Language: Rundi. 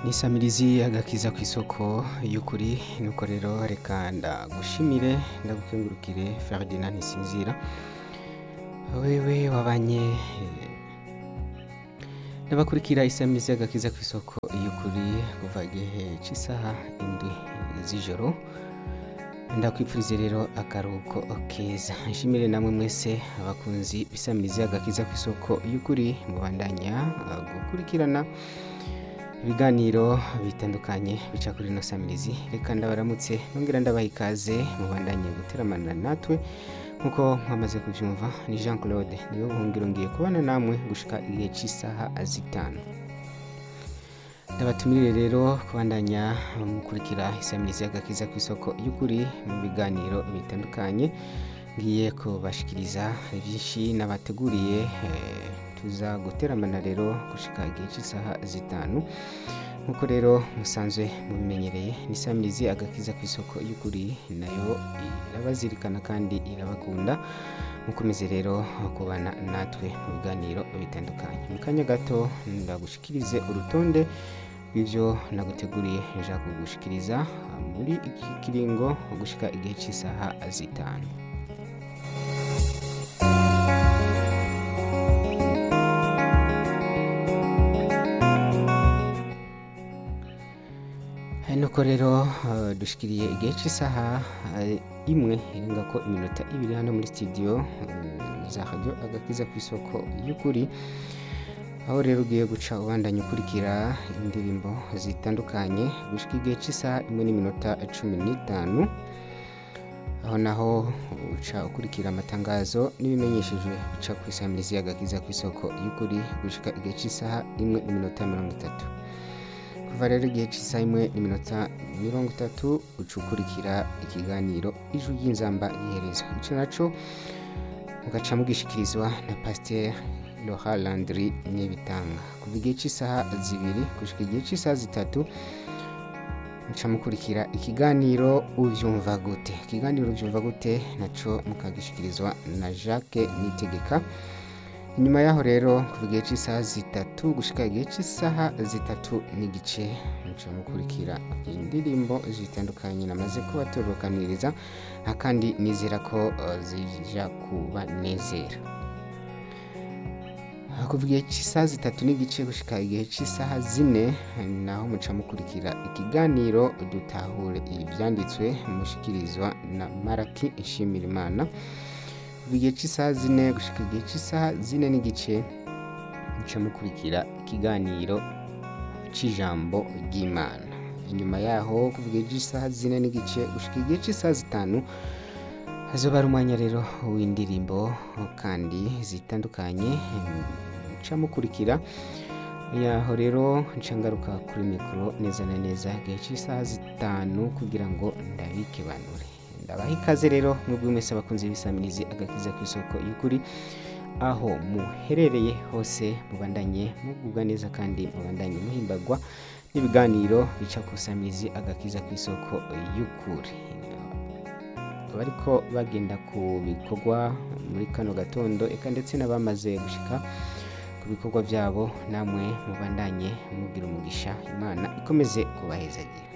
nisamirizi agakiza ku isoko y'ukuri nuko rero reka ndagushimire ndagukengurukire Ferdinand Ntisinzira wewe wabanye eh, n'abakurikira isamirizi agakiza ku isoko y'ukuri kuva igihe cy'isaha indwi z'ijoro ndakwipfurize rero akaruhuko keza nshimire namwe mwese abakunzi bisamirizi agakiza ku isoko y'ukuri mubandanya uh, gukurikirana ibiganiro bitandukanye bica kuri ino samirizi reka ndabaramutse nongera ndabaha ikaze mubandanye guteramana natwe nkuko mwamaze kubyumva ni jean claude niyo buhungiro ngiye kubana namwe gushika igihe cy'isaha zitanu ndabatumire rero kubandanya mukurikira isamirizi y'agakiza ku isoko y'ukuri mu biganiro bitandukanye ngiye kubashikiriza byinshi nabateguriye eh, tuza guteramana rero gushika igihe cy'isaha zitanu nkuko rero musanzwe mubimenyereye n'isamirizi agakiza ku isoko y'ukuri nayo irabazirikana kandi irabakunda mukomeze rero kubana natwe mu biganiro bitandukanye mu kanya gato ndagushikirize urutonde rw'ibyo naguteguriye nja kugushikiriza muri iki kiringo gushika igihe cy'isaha zitanu nuko rero eh, dushikiriye igihe cy'isaha eh, imwe irenga ko iminota ibiri hano muri studio eh, za radio agakiza ku isoko y'ukuri aho rero ugiye guca ubandanya ukurikira indirimbo zitandukanye gushika igihe cy'isaha imwe n'iminota cumi n'itanu aho naho uca ukurikira amatangazo n'ibimenyeshejwe bica ku isamirizi y'agakiza ku isoko y'ukuri gushika igihe cy'isaha imwe n'iminota mirongo itatu kuva rero igihe cy'isaha imwe n'iminota mirongo itatu uca ukurikira ikiganiro ijwi ry'inzamba iherezo icyo naco mugaca mugishikirizwa na pasiteri Laura Landry Nibitanga kuva igihe cy'isaha zibiri gushika igihe cy'isaha zitatu muca mukurikira ikiganiro uvyumva gute ikiganiro uvyumva gute naco mukagishikirizwa na Jacques Nitegeka inyuma yaho rero kuva igihe cy'isaha zitatu gushika igihe cy'isaha zitatu n'igice muca mukurikira indirimbo zitandukanye namaze kubatorokaniriza kandi nizera ko uh, zija kubanezera kuva igihe cy'isaha zitatu n'igice gushika igihe cy'isaha zine naho muca mukurikira ikiganiro dutahure ibyanditswe mushikirizwa na maraki nshimira imana kuva igihe cy'isaha zine gushika igihe cy'isaha zine n'igice muca mukurikira ikiganiro cy'ijambo ry'imana inyuma yaho kuva igihe cy'isaha zine n'igice gushika igihe cy'isaha zitanu hazoba ari umwanya rero w'indirimbo kandi zitandukanye nca mukurikira yaho rero nca ngaruka kuri mikoro neza na neza igihe cy'isaha zitanu kugira ngo ndabikebanure ndabaha ikaze rero mwebwe mwese abakunzi b'isamirizi agakiza ku isoko y'ukuri aho muherereye hose mubandanye mugubwa neza kandi mubandanye muhimbagwa n'ibiganiro bica ku isamirizi agakiza ku isoko y'ukuri abariko bagenda ku bikorwa muri kano gatondo eka ndetse n'abamaze gushika ku bikorwa byabo namwe mubandanye mugira umugisha imana ikomeze kubahezagira